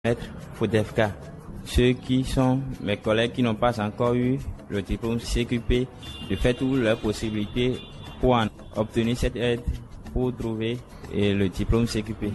Maître Fodefka. Ceux qui sont mes collègues qui n'ont pas encore eu le diplôme CQP, de faire toutes leurs possibilités pour en obtenir cette aide, pour trouver eh, le diplôme CQP.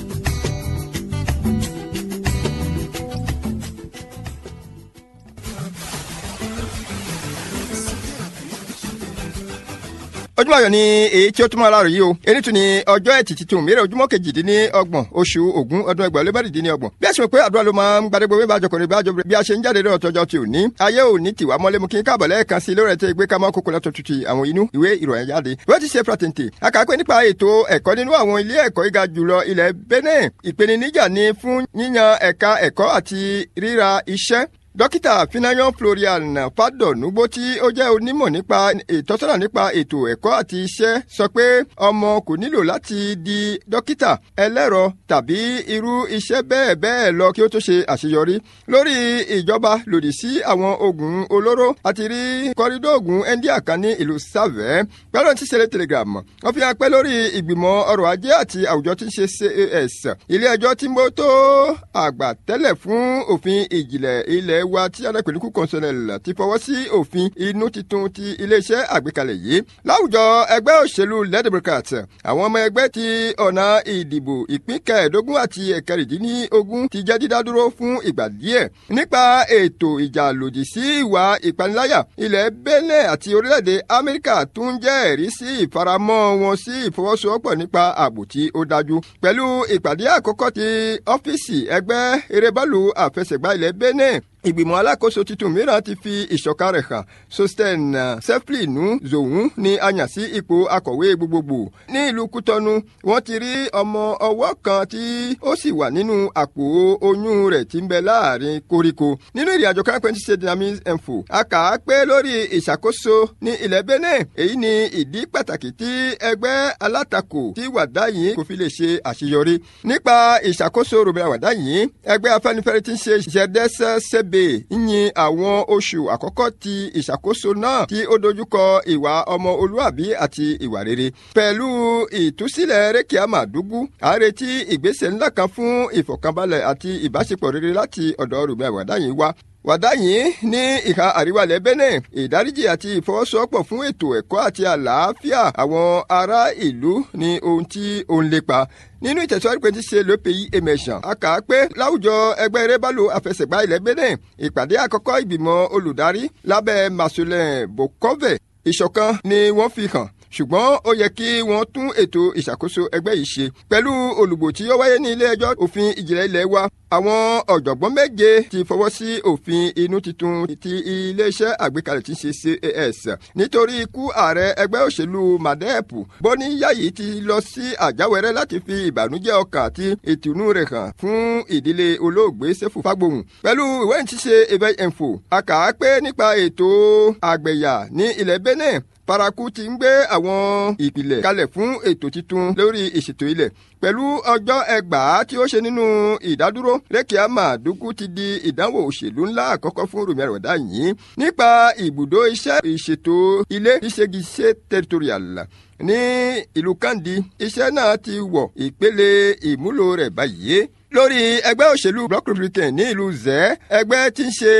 ojúmọ́ ayọ̀ ni èyí tí ó túmọ̀ aláàrọ̀ yìí o èyí tún ni ọjọ́ ẹtì tuntun mìíràn ojúmọ́ kejìdínlọ́gbọ̀n oṣù ògún ọdún ẹgbàá lébàdìdínlọ́gbọ̀n bí a ṣe mọ̀ pé àdúrà ló máa ń gbadégbò bí bàjọ́ kọrin bàjọ́ bí a ṣe ń jáde lọ́wọ́ tọjọ́ ti òní ayé òní tiwa mọ́lé mu kí n káàbọ̀ lẹ́ẹ̀kan sí lórí ẹ̀tẹ́ ìgbé kámọ́ kókó lọ́tọ̀ tuntun àwọn inú ìwé ìròyìn jáde wọ́n ti ṣe pàtẹ́ǹtì akàpẹ́ nípa ètò ẹ̀kọ́ nínú àwọn ilé ẹ̀kọ́ gíga jùlọ ilẹ̀ Benin ìpèníjà ni fún yíyan ẹ̀ka ẹ̀kọ́ àti ríra iṣẹ́ dókítà finayan florian fadonugbo tí ó jẹ́ onímọ̀ nípa ìtọ́sọ́nà nípa ètò ẹ̀kọ́ àti iṣẹ́ sọ pé ọmọ kò nílò láti di dókítà ẹlẹ́rọ tàbí irú iṣẹ́ bẹ́ẹ̀ bẹ́ẹ̀ lọ kí ó tó ṣe àṣeyọrí lórí ìjọba lòdì sí àwọn oògùn olóró àti rí kọ́rídọ́ oògùn india kan ní ìlú sàvẹ́ pẹ̀lú ti ṣẹlẹ̀ telegram wọ́n fi hàn pé lórí ìgbìmọ̀ ọrọ̀ ajé àti àwùjọ tí ń ṣe cas ilé ẹjọ́ tí mo tó àgbà tẹ́lẹ̀ fún òfin ìjìnlẹ̀ ilẹ̀ wa tí alápèlúkú constitutionnel ti fọwọ́ sí òfin inú titun ti iléeṣẹ́ àgbékalẹ̀ yìí. láwùjọ ẹgbẹ́ òṣèlú led democrat àwọn ọmọ ẹgbẹ́ ti ọ̀nà ìdìbò ìpín kẹẹ̀ẹ́dógún àti ẹ̀kẹrìndínlógún ti jẹ́ dídádúró fún ìgbà díẹ̀. nípa ètò ìjà lòdì sí ìwà ìpaniláyà ilẹ̀ Benin àti orílẹ̀-èdè amẹ́ríkà tún jẹ́ ẹ̀rí sí ìfaramọ́ wọn sí ìfọwọ́sowọ́pọ̀ nípa ààbò tí ó dájú. pẹ̀lú ìpàdé àkọ́kọ́ ti ọ́fíìsì ẹgbẹ́ erébọ́ọ̀lù àfẹsẹ̀gbá ilẹ̀ Benin ìgbìmọ̀ alákòóso tuntun mìíràn ti fi ìṣọ̀kan rẹ̀ hàn sosten seflinu zohun ni a yàn sí ipò akọ̀wé gbogbogbò ní ìlú kútọ́nu wọ́n ti rí ọmọ ọwọ́ kan tí ó sì wà nínú àpò oyún rẹ̀ tí ń bẹ láàrin koríko nínú ìrìn àjò kan pẹ́ntì ṣe dynamics info a kà á pé lórí ìṣàkóso ní ilẹ̀ Benin èyí ni ìdí pàtàkì tí ẹgbẹ́ alátakò tí wàdá yìí kò fi lè ṣe àṣeyọrí nípa ìṣàkóso rògbòdà wàdá yìí ẹgbẹ́ afẹ́nifẹ́re ti ń ṣe ìṣẹ̀dẹ́sẹ̀ ṣẹ́b ebè yin àwọn oṣù àkọ́kọ́ ti ìṣàkóso náà tí ó dojúkọ ìwà ọmọ olúàbí àti ìwà rere. pẹ̀lú ìtúsílẹ̀ rékìá màdúgú a retí ìgbésẹ̀ ńlá kan fún ìfọ̀kànbalẹ̀ àti ìbáṣepọ̀ rere láti ọ̀dọ̀ rúbẹ̀ àwàdá yìí wá wàdá yìí ní ìhà àríwá ilẹ̀ Benin ìdáríjì àti ìfọwọ́sowọ́pọ̀ fún ètò ẹ̀kọ́ àti àlàáfíà àwọn ará ìlú ní ohun tí ó ń lépa nínú ìtẹ̀síwájú pé ti ṣe le pays émergent a kà á pé láwùjọ ẹgbẹ́ erébálò àfẹsẹ̀gbá ilẹ̀ Benin ìpàdé àkọ́kọ́ ìgbìmọ̀ olùdarí lábẹ́ Marcelin Bokove ìṣọ̀kan ni wọ́n fi hàn ṣùgbọ́n ó yẹ kí wọ́n tún ètò ìṣàkóso ẹgbẹ́ yìí ṣe pẹ̀lú olùgbò tí ó wáyé ní ilé ẹjọ́ òfin ìjìnlẹ̀ ilẹ̀ wa àwọn ọ̀jọ̀gbọ́n méje ti fọwọ́ sí òfin inú titun ti iléeṣẹ́ àgbékalẹ̀ tí ń ṣe CAS nítorí ikú ààrẹ ẹgbẹ́ òṣèlú madep bọ́ní yáyí ti lọ sí àjáwẹ́rẹ́ láti fi ìbànújẹ́ ọkàn àti ìtùnú rẹ̀ hàn fún ìdílé olóògbé sẹ́fù fágbóhùn pẹ̀lú ìwé ìtísẹ́ event info a kà á pé nípa ètò àgbẹ̀yà ní ilẹ̀ Benin paraku ti ń gbé àwọn ìpìlẹ̀ kalẹ̀ fún ètò titun lórí ìṣètò ilẹ̀ pẹ̀lú ọjọ́ ẹgbàá tí ó ṣe nínú ìdádúró rékìá màdúkú ti di ìdánwò òṣèlú ńlá àkọ́kọ́ fún rúmi àròdá yìí nípa ibùdó iṣẹ́ ìṣètò ilé ìṣègìṣe territorial ní ìlú kandi iṣẹ́ náà ti wọ̀ ìpele ìmúlò rẹ̀ báyìí lórí ẹgbẹ́ òṣèlú bloc republican ní ìlú zẹ́ ẹgbẹ́ tí ń ṣe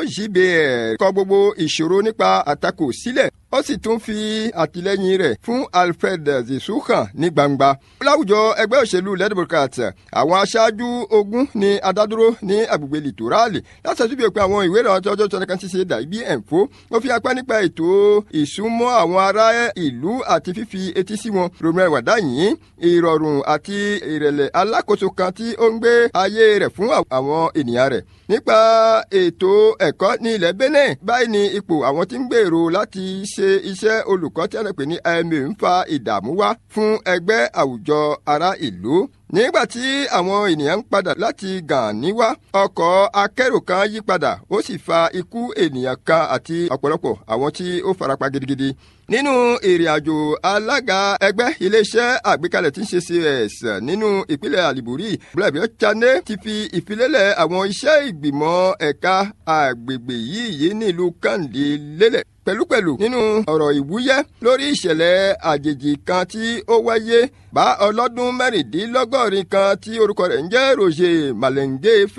OJBR kọ gbogbo ìṣòro nípa àtakò sílẹ̀ ó sì tún fi àtìlẹ́yìn rẹ̀ fún Alfred zisukan ní gbangba. láwùjọ ẹgbẹ́ òṣèlú led democrat àwọn aṣáájú ogun ní adádúró ní agbègbè litorali láti ṣàtúnbí òpin àwọn ìwé ìrànwọ́ ọjọ́ tó nìkan ṣiṣẹ́ dàbí ẹ̀ǹfó wọ́n fi apá nípa ètò ìsúnmọ́ àwọn ará ìlú àti fífi etí sí wọn romeo wàdáyìn ìrọ̀rùn àti ìrẹ̀lẹ̀ alákòóso kan tí ó ń gbé ayé rẹ̀ fún àwọn ènìyàn rẹ̀ nípa ètò ẹ̀kọ́ ní ilẹ̀ Benin báyìí ni ipò àwọn tí ń gbèrò láti ṣe iṣẹ́ olùkọ́ tí a lè pè ní IMA ń fa ìdààmú wá fún ẹgbẹ́ àwùjọ ará ìlú nígbà tí àwọn ènìyàn ń padà láti Gàní wá ọkọ̀ akẹ́rò kan yí padà ó sì fa ikú ènìyàn kan àti ọ̀pọ̀lọpọ̀ àwọn tí ó farapa gidigidi nínú ìrìn àjò alága ẹgbẹ́ iléeṣẹ́ àgbékalẹ̀ tí ń ṣe CS nínú ìpínlẹ̀ àlìbùrí bùrẹ́bìọ́ chané ti fi ìfilélẹ̀ àwọn iṣẹ́ ìgbìmọ̀ ẹ̀ka àgbègbè yìí yìí nílùú Kàndé lélẹ̀ pẹ̀lúpẹ̀lú nínú ọ̀rọ̀ ìwúyẹ́ lórí ìṣẹ̀lẹ̀ àjèjì kan tí ó wáyé bá ọlọ́dún mẹ́rìndínlọ́gọ́rin kan tí orúkọ rẹ̀ ń jẹ́ Roger Malenge